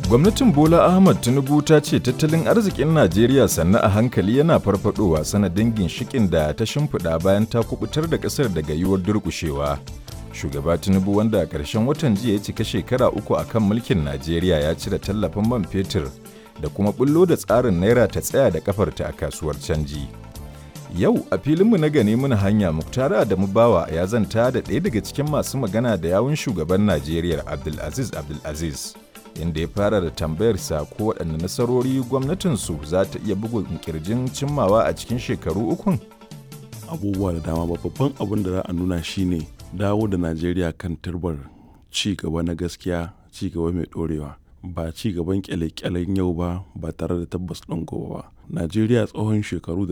Gwamnatin Bola Ahmad Tinubu ta ce tattalin arzikin Najeriya sannu a hankali yana farfadowa sanadin ginshikin da ta shimfiɗa bayan ta kubutar da ƙasar daga yiwuwar durƙushewa. Shugaba Tinubu wanda a ƙarshen watan jiya ya cika shekara uku a kan mulkin Najeriya ya cire tallafin man fetur da kuma bullo da tsarin naira ta tsaya da kafarta a kasuwar canji. Yau a filinmu na gane muna hanya Muktara da Mubawa ya zanta da ɗaya daga cikin masu magana da yawun shugaban Najeriya Abdulaziz Abdulaziz. inda ya fara da tambayarsa ko waɗanne nasarori gwamnatinsu za ta iya bugun kirjin cimmawa a cikin shekaru ukun? abubuwa da dama babban abin da za a nuna shine dawo da najeriya kan turbar ci gaba na gaskiya ci gaba mai ɗorewa ba ci gaban kyale-kyalen yau ba ba tare da tabbas ɗin gobe ba najeriya tsohon shekaru da